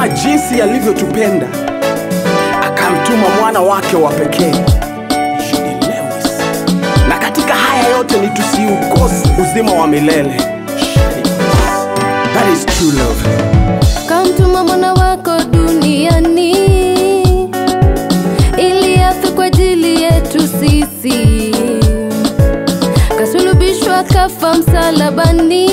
jinsi alivyotupenda akamtuma mwana wake wa pekee Judy Lewis. na katika haya yote ni tusiukose uzima wa milele That is true love. kamtuma mwana wako duniani ili afe kwa ajili yetu sisi kasulubishwa kafa msalabani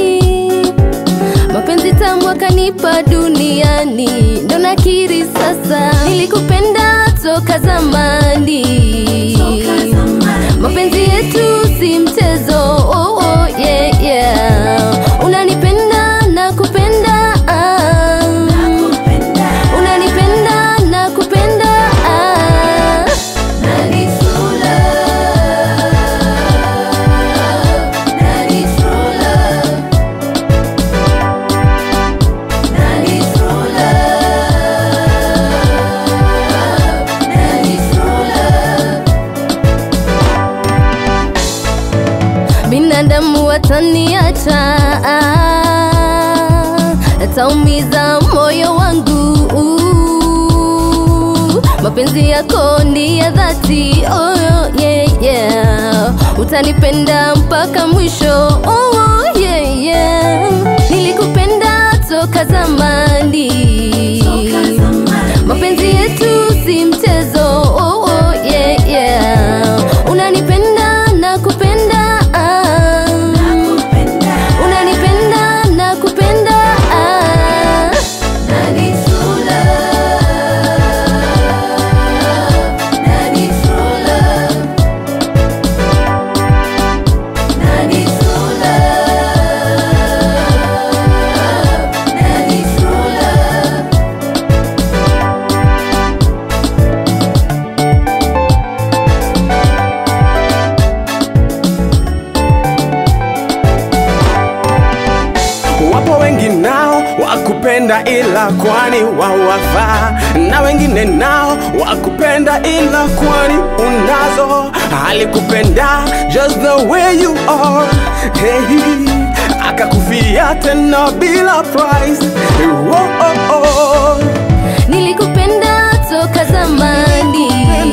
mapenzi tamu akanipa duniani ndo nakiri sasa nilikupenda toka zamani mapenzi yetu si mchezo oh, oh, yeah, yeah. unanipenda na kupenda ah. unanipenda na kupenda ah. Nani true love? Nani true love? Nani true love? Nani true love? binadamu wataniacha ataumiza moyo wangu mapenzi yako ni ya dhati oh, yeah, yeah. utanipenda mpaka mwisho oh, yeah, yeah. nilikupenda toka zamani mapenzi yetu si mchezo oh, oh, yeah, yeah. unanipenda na kupenda ah. unanipenda na kupenda ah. Nani true love? Nani true love? Nani true love? Nani true love? wapo wengi nao wakupenda ila kwani wawafaa na wengine nao wakupenda ila kwani unazo alikupenda just the way you are hey, akakufia tena bila price oh, oh, oh. nilikupenda toka zamani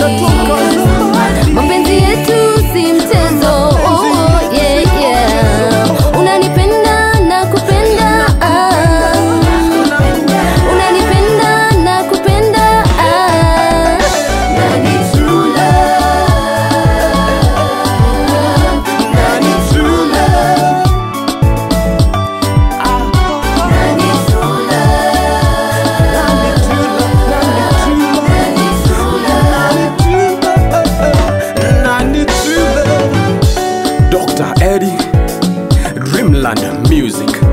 mapenzi yetu si mchezo oh, oh, yeah, yeah. unanipenda na kupenda ah. unanipenda na kupenda ah. Nani true love? Nani true love? Nani true Nani true love? Dr. Eddie, Dreamland Music.